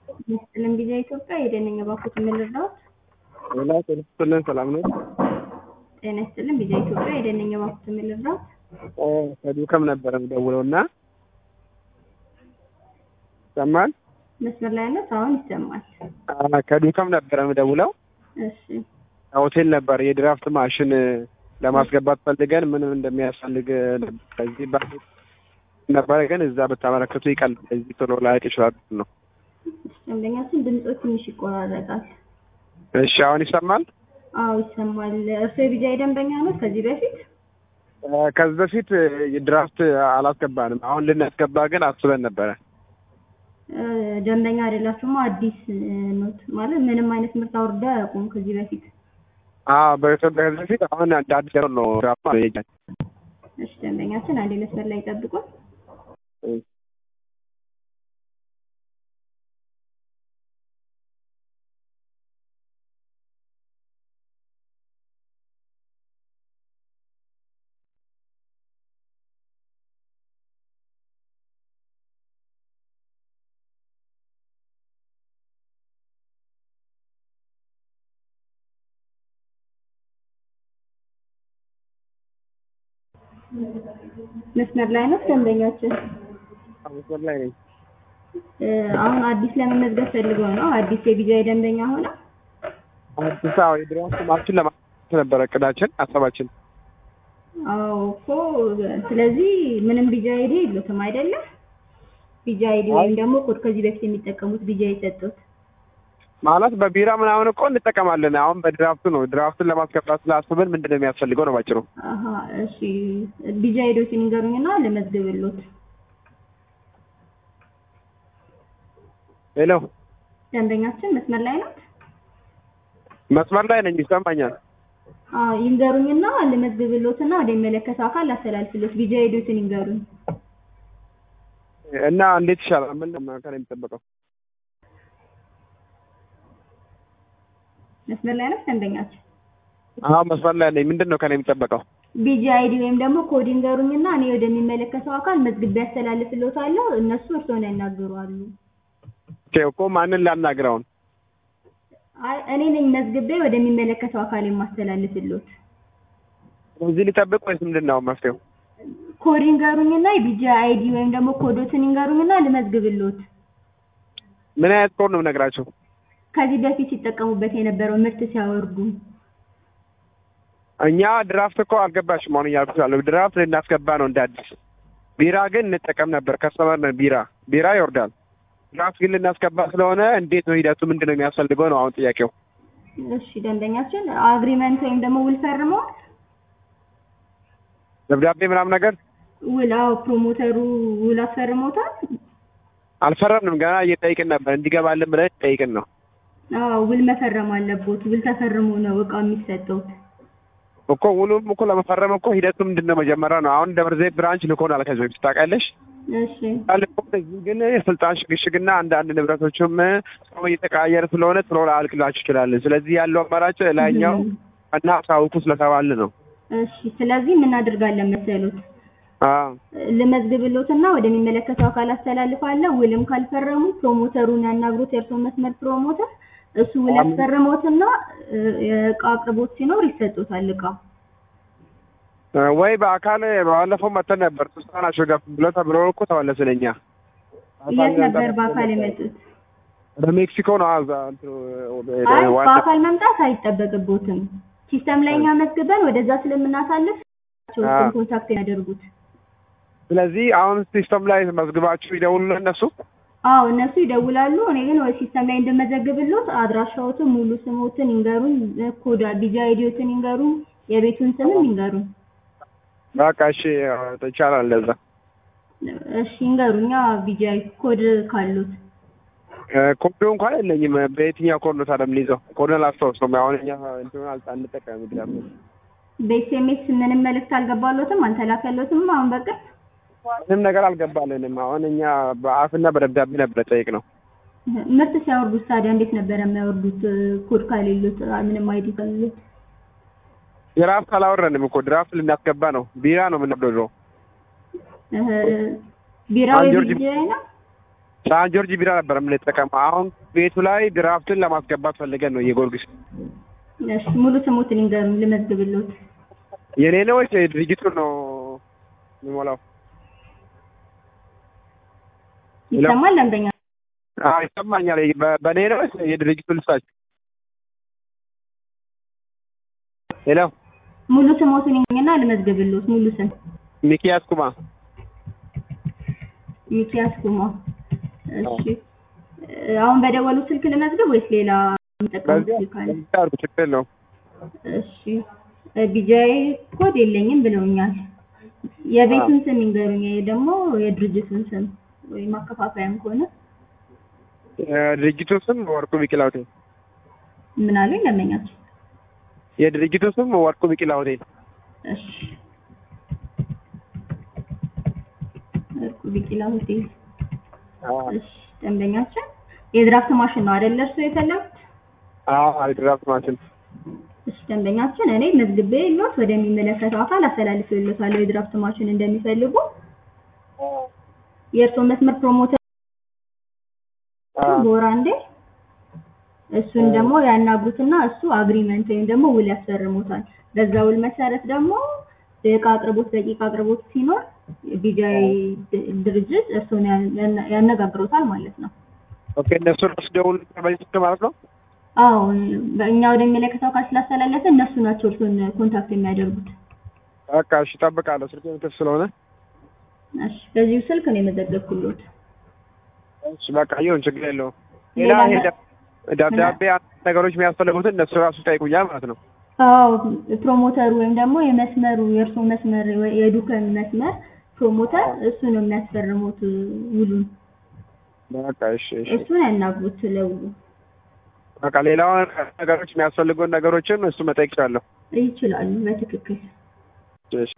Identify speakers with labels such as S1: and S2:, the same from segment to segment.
S1: ይስጥልን ቪዛ ኢትዮጵያ የደነኛ ባንኮች የምንረዳዎት?
S2: ሌላ ጤና ይስጥልን ሰላም ነው?
S1: ጤና ይስጥልን ቪዛ ኢትዮጵያ የደነኛ ባንኮች የምንረዳዎት?
S2: ከዱከም ነበረ የምደውለው እና ይሰማል?
S1: መስመር ላይ ያለው አሁን ይሰማል።
S2: ከዱከም ነበረ የምደውለው
S1: እሺ
S2: ሆቴል ነበር የድራፍት ማሽን ለማስገባት ፈልገን ምንም እንደሚያስፈልግ ከዚህ ባ ነበረ ግን እዛ ብታመለክቱ ይቀል እዚህ ቶሎ ላያቅ ይችላል ነው።
S1: ደንበኛችን ድምፆ ትንሽ ይቆራረጣል።
S2: እሺ አሁን ይሰማል?
S1: አዎ ይሰማል። እርስዎ የቪዛ ደንበኛ ነው ከዚህ በፊት?
S2: ከዚህ በፊት ድራፍት አላስገባንም። አሁን ልናስገባ ግን አስበን ነበረ።
S1: ደንበኛ አይደላችሁማ? አዲስ ኖት ማለት ምንም አይነት ምርት አውርደው አያውቁም ከዚህ በፊት?
S2: አዎ በኢትዮጵያ ከዚህ በፊት አሁን እንደ አዲስ ነው ድራፍት ማለት
S1: እሺ ደንበኛችን አንዴ መስመር ላይ ይጠብቁን። መስመር ላይ ነው ደንበኛችን?
S2: መስመር ላይ ነኝ።
S1: አሁን አዲስ ለመመዝገብ ፈልገው ነው? አዲስ የቪዛ ደንበኛ ሆነ?
S2: አዲስ አበባ የድራፍት ማሽን ለማለት ነበረ እቅዳችን፣ ሀሳባችን።
S1: አዎ እኮ ስለዚህ ምንም ቪዛ አይዲ የለውም አይደለም? ቪዛ አይዲ ወይም ደግሞ ኮድ ከዚህ በፊት የሚጠቀሙት ቪዛ የሰጡት
S2: ማለት በቢራ ምናምን እኮ እንጠቀማለን። አሁን በድራፍቱ ነው። ድራፍቱን ለማስገባት ስላስብን ምንድን ነው የሚያስፈልገው ነው ባጭሩ።
S1: አሀ እሺ ቪዛ አይዲዎችን ይንገሩኝና ልመዝግብሎት።
S2: ሄሎ
S1: ደንበኛችን መስመር ላይ ናት?
S2: መስመር ላይ ነኝ፣ ይሰማኛል።
S1: አዎ ይንገሩኝና ልመዝግብሎትና ወደሚመለከተው አካል አስተላልፍሎት። ቪዛ አይዲዎችን ይንገሩኝ።
S2: እና እንዴት ይሻላል? ምን ከእኔ የሚጠበቀው?
S1: መስመር ላይ ናት ደንበኛችን?
S2: አዎ መስመር ላይ ነኝ። ምንድን ነው ከእኔ የሚጠበቀው?
S1: ቪዛ አይዲ ወይም ደግሞ ኮድ ይንገሩኝና እኔ ወደሚመለከተው አካል መዝግቤ ያስተላልፍሎታለሁ። እነሱ እርስዎን ያናግሯሉ።
S2: ኦኬ እኮ ማንን ላናግረውን?
S1: አይ እኔ ነኝ መዝግቤ ወደሚመለከተው አካል የማስተላልፍሎት።
S2: እዚህ ሊጠብቅ ወይስ ምንድን ነው መፍትሄው?
S1: ኮድ ይንገሩኝና የቪዛ አይዲ ወይም ደግሞ ኮዶትን ይንገሩኝና ልመዝግብሎት።
S2: ምን አይነት ኮድ ነው የምነግራቸው?
S1: ከዚህ በፊት ሲጠቀሙበት የነበረው ምርት ሲያወርዱ
S2: እኛ ድራፍት እኮ አልገባሽም። አሁን እያልኩት ያለው ድራፍት ልናስገባ ነው እንደ አዲስ። ቢራ ግን እንጠቀም ነበር። ከስተመር ነን። ቢራ ቢራ ይወርዳል። ድራፍት ግን ልናስገባ ስለሆነ እንዴት ነው ሂደቱ? ምንድን ነው የሚያስፈልገው ነው አሁን ጥያቄው።
S1: እሺ ደንበኛችን አግሪመንት ወይም ደግሞ ውል ፈርመዋል?
S2: ደብዳቤ ምናምን ነገር
S1: ውል አዎ፣ ፕሮሞተሩ ውል አስፈርሞታል?
S2: አልፈረምንም። ገና እየጠይቅን ነበር እንዲገባልን ብለን ጠይቅን ነው።
S1: አዎ ውል መፈረም አለቦት። ውል ተፈርሞ ነው እቃው የሚሰጠው።
S2: እኮ ውሉም እኮ ለመፈረም እኮ ሂደቱ ምንድን ነው መጀመሪያ ነው። አሁን ደብረ ዘይት ብራንች ልኮናል ከዚህ በፊት ታውቂያለሽ።
S1: እሺ
S2: ልኮን እዚህ ግን የስልጣን ሽግሽግና አንዳንድ ንብረቶችም ሰው እየተቀያየረ ስለሆነ ቶሎ ላያልቅላችሁ ይችላል። ስለዚህ ያለው አማራጭ ላይኛው እና ሳውቁ ስለተባል ነው።
S1: እሺ ስለዚህ ምን እናደርጋለን መሰሉት?
S2: አዎ
S1: ልመዝግብሎትና ወደሚመለከተው አካል አስተላልፋለሁ። ውልም ካልፈረሙ ፕሮሞተሩን ያናግሩት፣ የእርስዎን መስመር ፕሮሞተር እሱ ውል ያስፈርሞትና የእቃ አቅርቦት ሲኖር ይሰጡታል እቃ
S2: ወይ በአካል ባለፈው መተን ነበር ሶስት ናቸው ገፍ ብሎ ተብሎ እኮ ተመለስን። እኛ
S1: የት ነበር በአካል የመጡት?
S2: ወደ ሜክሲኮ ነው። አዛ
S1: አይ በአካል መምጣት አይጠበቅቦትም። ሲስተም ላይ እኛ መዝግበን ወደዛ ስለምናሳልፍ ሰዎችን ኮንታክት ያደርጉት።
S2: ስለዚህ አሁን ሲስተም ላይ መዝግባችሁ ይደውሉልን እነሱ።
S1: አዎ እነሱ ይደውላሉ። እኔ ግን ወይ ሲስተም ላይ እንደመዘግብሎት አድራሻዎትን፣ ሙሉ ስሞትን ይንገሩኝ፣ ኮድ ቪዛ አይዲዎትን ይንገሩኝ፣ የቤቱን ስምም ይንገሩኝ።
S2: በቃ እሺ ይቻላል እንደዛ።
S1: እሺ ይንገሩኛ ቪዛ ኮድ ካሉት።
S2: ኮዱ እንኳን የለኝም። በየትኛው ኮድ ነው ታዲያ የምንይዘው? ኮዱን አላስታውሰውም። አሁን እኛ እንትኑን አልጣ እንጠቀም ግዳም
S1: በኤስኤምኤስ ምንም መልእክት አልገባሎትም አልተላከሎትም። አሁን በቅርብ
S2: ምንም ነገር አልገባልንም። አሁን እኛ በአፍና በደብዳቤ ነበር ጠይቅ ነው።
S1: ምርት ሲያወርዱት ታዲያ እንዴት ነበረ የሚያወርዱት? ኮድ ከሌሉት ምንም አይዲ ከሌሉት
S2: ድራፍት አላወረንም እኮ ድራፍት ልናስገባ ነው። ቢራ ነው የምንወደው።
S1: ቢራዊ
S2: ጆርጅ
S1: ቢራ ነው።
S2: ሳን ጆርጅ ቢራ ነበር የምንጠቀመው። አሁን ቤቱ ላይ ድራፍትን ለማስገባት ፈልገን ነው የጊዮርጊስ።
S1: እሺ ሙሉ ስሙትን ይንገሩኝ ልመዝግብልዎት።
S2: የኔ ነው ወይስ የድርጅቱን ነው የሚሞላው?
S1: ይሰማል ደንበኛ?
S2: አዎ ይሰማኛል። በ- በእኔ ነው ወይስ የድርጅቱ ልሳችሁ? ሄሎ
S1: ሙሉ ስሞትን ይንገሩኝና ልመዝግብልዎት። ሙሉ ስም
S2: ሚኪያስ ኩማ።
S1: ሚኪያስ ኩማ። እሺ አሁን በደወሉ ስልክ ልመዝግብ ወይስ ሌላ የሚጠቀሙት
S2: በዚህ
S1: ስልክ አለ?
S2: በዚህ አድርጉ፣ ችግር የለውም።
S1: እሺ ቢጃይ ኮድ የለኝም ብለውኛል። የቤቱን ስም ይንገሩኝ፣ ይሄ ደግሞ የድርጅቱን ስም ወይም ማከፋፈያም ከሆነ
S2: የድርጅቱ ስም ወርቁ ቢቂላ ሆቴል።
S1: ምን አሉኝ ደንበኛቸው?
S2: የድርጅቱ ስም ወርቁ ቢቂላ ሆቴል።
S1: እሺ ወርቁ ቢቂላ ሆቴል። እሺ ደንበኛችን የድራፍት ማሽን ነው አይደል እርሱ የፈለጉት?
S2: አዎ ድራፍት ማሽን።
S1: እሺ ደንበኛችን እኔ መዝግቤ ሎት ወደሚመለከተው አካል አስተላልፌልዎታለሁ የድራፍት ማሽን እንደሚፈልጉ የእርስዎ መስመር ፕሮሞተር በወር አንዴ እሱን ደግሞ ያናግሩትና እሱ አግሪመንት ወይም ደግሞ ውል ያስፈርሙታል። በዛ ውል መሰረት ደግሞ የእቃ አቅርቦት ደቂቃ አቅርቦት ሲኖር ቢጃይ ድርጅት እርስዎን ያን- ያነጋግሮታል ማለት ነው።
S2: ኦኬ እነሱ ራሱ ደውል በዚህ ስልክ ማለት ነው።
S1: አዎ በእኛ ወደሚመለከተው አካል ስላስተላለፈ እነሱ ናቸው እርስዎን ኮንታክት የሚያደርጉት።
S2: በቃ እሺ እጠብቃለሁ። ስልክ ክፍት ስለሆነ
S1: እሺ በዚሁ ስልክ ነው የመዘገብኩሎት።
S2: እሺ በቃ ይሁን፣ ችግር የለውም። ሌላ
S1: ሌላ
S2: ይሄ ደ- ደብዳቤ አንዳንድ ነገሮች የሚያስፈልጉትን እነሱ ራሱ ይጠይቁኛል ማለት ነው።
S1: አዎ ፕሮሞተሩ ወይም ደግሞ የመስመሩ የእርስዎ መስመር ወይ የዱከም መስመር ፕሮሞተር እሱ ነው የሚያስፈርሙት ውሉን።
S2: በቃ እሺ እሺ
S1: እሱን ያናግሩት ለውሉ
S2: በቃ ሌላውን ነገሮች የሚያስፈልጉን ነገሮችን እሱ መጠየቅ ይችላለሁ።
S1: ይችላሉ በትክክል።
S2: እሺ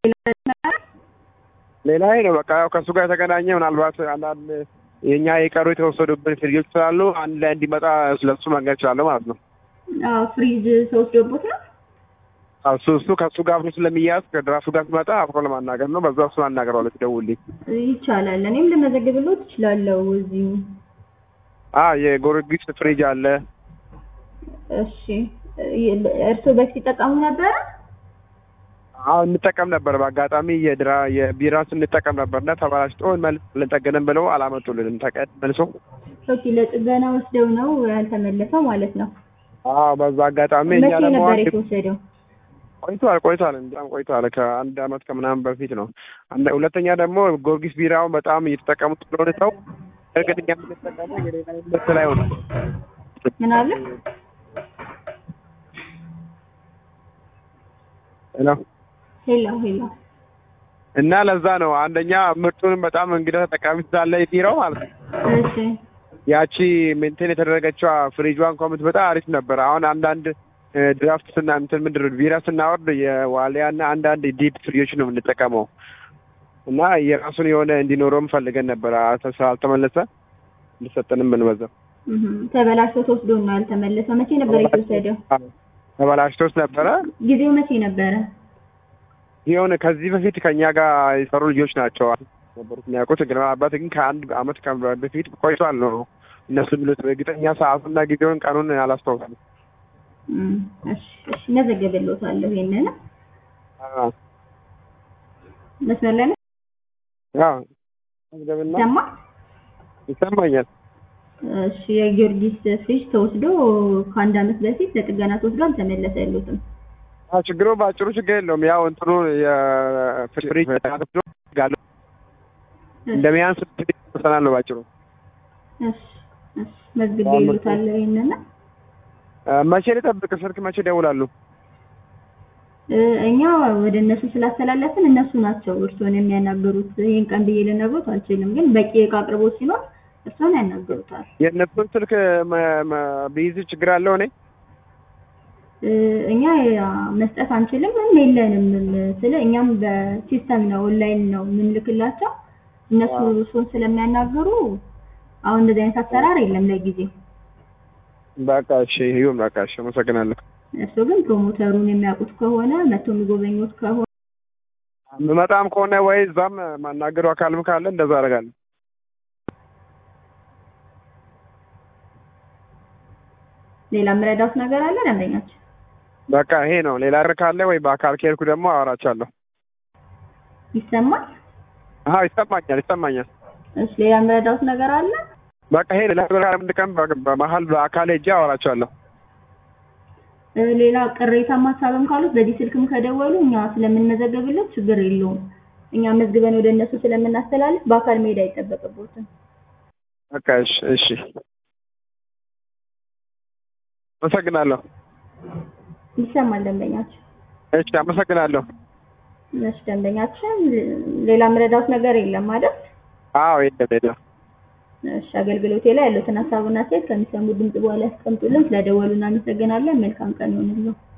S2: ሌላ ይሄ ነው በቃ ያው ከእሱ ጋር የተገናኘ ምናልባት አንዳንድ የእኛ የቀሩ የተወሰዱብን ፍሪጆች ስላሉ አንድ ላይ እንዲመጣ ስለሱ መንገድ እችላለሁ ማለት ነው።
S1: አዎ ፍሪጅ ተወስዶቦት ነው።
S2: አዎ፣ እሱ እሱ ከእሱ ጋር አብሮ ስለሚያዝ ከድራፍቱ ጋር ሲመጣ አብሮ ለማናገር ነው። በዛ እሱን አናገረዋለሁ ሲደውልልኝ።
S1: ይቻላል። እኔም ልመዘግብሎት እችላለሁ እዚሁ።
S2: አ የጎረጊስ ፍሪጅ አለ።
S1: እሺ እርስዎ በፊት ይጠቀሙ ነበረ?
S2: አዎ እንጠቀም ነበር። በአጋጣሚ የድራ የቢራ ስንጠቀም ነበር እና ተበላሽቶ መልስ ልንጠገንም ብለው አላመጡልንም። ተቀድ መልሶ
S1: ኦኬ ለጥገና ወስደው ነው ያልተመለሰው ማለት ነው።
S2: አዎ በዛ አጋጣሚ እኛ
S1: መቼ
S2: ደግሞ
S1: ነበር
S2: አንድ-
S1: የተወሰደው?
S2: ቆይቷል ቆይቷል በጣም ቆይቷል። ከአንድ አመት ከምናምን በፊት ነው። አንድ- ሁለተኛ ደግሞ ጊዮርጊስ ቢራውን በጣም እየተጠቀሙት ስለሆነ ሰው እርግጠኛ የምንጠቀመው የሌላ ምርት ላይ ሆነ
S1: ምን አለ?
S2: ነው
S1: ሄሎ ሄሎ።
S2: እና ለዛ ነው አንደኛ ምርቱንም በጣም እንግዳ ተጠቃሚ ስላለ የቢራው ማለት ነው።
S1: እሺ
S2: ያቺ ሜንቴን የተደረገችዋ ፍሪጇን እንኳን ብትመጣ አሪፍ ነበር። አሁን አንዳንድ እ፣ ድራፍት ስና እንትን ምንድን ነው ቢራ ስናወርድ የዋሊያ እና አንዳንድ ዲፕ ፍሪጆች ነው የምንጠቀመው እና የራሱን የሆነ እንዲኖረውም ፈልገን ነበር። አተ- ስላልተመለሰ እንዲሰጠንም ብንበዛው
S1: እህ ተበላሽቶ ተወስዶ ነው ያልተመለሰው። መቼ ነበር የተወሰደው?
S2: ተበላሽቶስ ነበረ።
S1: ጊዜው መቼ ነበረ?
S2: የሆነ ከዚህ በፊት ከኛ ጋር የሰሩ ልጆች ናቸው ነበሩት የሚያውቁት። ግን አባት ግን ከአንድ አመት ከ- በፊት ቆይቷል ነው እነሱ የሚሉት። እርግጠኛ ሰዓቱና ጊዜውን ቀኑን አላስታውስም።
S1: እም፣ እሺ እሺ መዘገብልዎታለሁ። ይሄንን
S2: አዎ
S1: መስመር ላይ ነው
S2: አዎ ገምና
S1: ሰማ።
S2: ይሰማኛል።
S1: እሺ የጊዮርጊስ ፍሪጅ ተወስዶ ከአንድ አመት በፊት ለጥገና ተወስዶ አልተመለሰልዎትም።
S2: አዎ ችግሩ በአጭሩ ችግር የለውም። ያው እንትኑ የፍሪጅ ተጋግዶ ጋለ እንደሚያንስ ሰናል ነው ባጭሩ።
S1: እሺ እሺ መዝግቤልዎታለሁ። ይሄንን
S2: እ፣ መቼ ልጠብቅ? ስልክ መቼ ይደውላሉ?
S1: እ፣ እኛ ወደ እነሱ ስላስተላለፍን እነሱ ናቸው እርስዎን የሚያናገሩት። ይሄን ቀን ብዬ ልነግሮት አልችልም፣ ግን በቂ የእቃ አቅርቦት ሲኖር እርስዎን ያናግሩታል።
S2: የእነሱን ስልክ መ- መ- ቢይዝ ችግር አለው እኔ
S1: እ፣ እኛ ያ መስጠት አንችልም፣ ምንም የለንም። ስለ እኛም በሲስተም ነው ኦንላይን ነው የምንልክላቸው። እነሱ እርስዎን ስለሚያናግሩ አሁን እንደዚህ አይነት አሰራር የለም ለጊዜው።
S2: በቃ እሺ ይሁን። በቃ እሺ አመሰግናለሁ።
S1: እርስዎ ግን ፕሮሞተሩን የሚያውቁት ከሆነ መጥቶ የሚጎበኙት ከሆነ
S2: የምመጣም ከሆነ ወይ እዛም ማናገሩ አካልም ካለ እንደዛ አደርጋለሁ።
S1: ሌላ የምረዳውት ነገር አለ ደንበኛችን?
S2: በቃ ይሄ ነው። ሌላ ብር ካለ ወይ በአካል ከሄድኩ ደግሞ አወራቸዋለሁ።
S1: ይሰማል?
S2: አዎ ይሰማኛል፣ ይሰማኛል።
S1: እሺ ሌላ የምረዳውት ነገር አለ?
S2: በቃ ይሄ ሌላ ብር አንድ ቀን በ- በመሀል በአካል ሄጄ አወራቸዋለሁ።
S1: እ፣ ሌላ ቅሬታም ሀሳብም ካሉት በዚህ ስልክም ከደወሉ እኛ ስለምንመዘገብለት ችግር የለውም። እኛ መዝግበን ወደ እነሱ ስለምናስተላልፍ በአካል መሄድ አይጠበቅቦትም።
S2: በቃ እሺ፣ እሺ። አመሰግናለሁ።
S1: ይሰማል ደንበኛችን?
S2: እሺ፣ አመሰግናለሁ።
S1: እሺ ደንበኛችን፣ ሌላ የምረዳውት ነገር የለም አይደል?
S2: አዎ የለም የለም።
S1: እሺ አገልግሎቴ ላይ ያሉትን ሀሳብና ሴት ከሚሰሙ ድምጽ በኋላ ያስቀምጡልን። ስለደወሉ እናመሰግናለን። መልካም ቀን ይሆንልን።